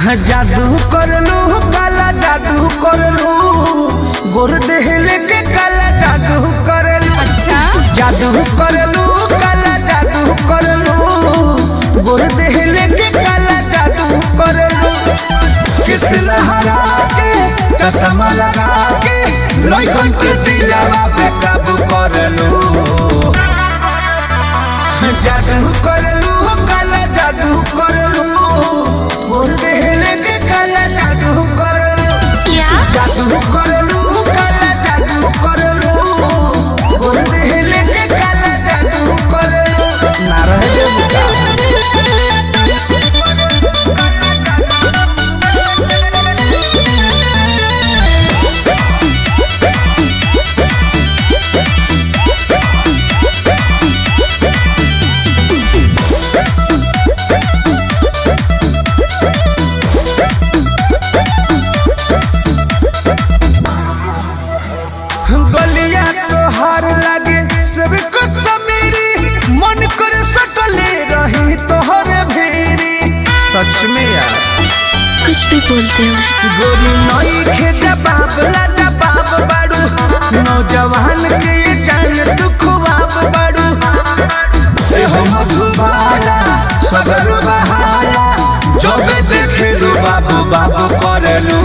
जादू करलू काला जादू करलू गोर देहले के काला जादू करलू अच्छा जादू करलू काला जादू करलू गोर देहले के काला जादू करलू किस लहरा के चश्मा लगा के लइकन के दिलवा पे काबू करलू जादू करलू काला जादू करलू गोर देहले के काला जादू करलू क्या जादू करलू काला जादू करलू गोर देहले के काला जादू करलू ना रह जेबू का गलिया तोहार लागे सबको समेरी मन कर सटले रही तोहर भेरी सच में यार कुछ भी बोलते हो गोरी नई खे जबाब ला जबाब बाड़ू नौजवान के ये जान तू खुआब बाड़ू ए हो मधुबाला सगर बहाला जबे देखे लू बाबू बाबू करलू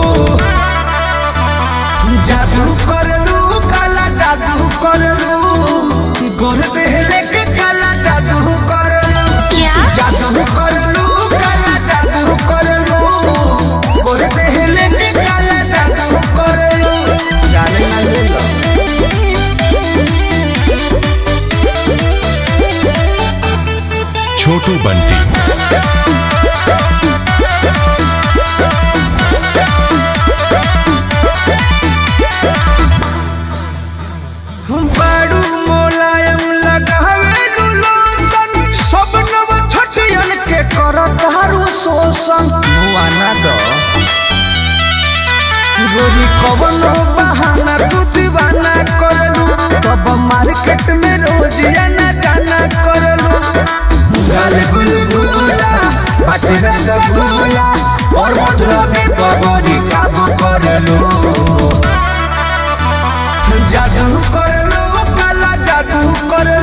जादू करलू काला जादू करलू गोर देहले के काला जादू करलू क्या जादू करलू काला जादू करलू गोर देहले के काला जादू करलू जाने ना ले लो छोटू बंटी बाड़ू मोलायम लगावे लोशन सब नव छटियन के करत हारू शोषण मुआना दो गोरी कवनो बहाना तू दीवाना करलू तब मार्केट में रोज आना जाना करलू गाल गुलगुला बाटे रसगुल्ला और मधुरा में पगड़ी काबू करलू जादू करलो काला जादू करलो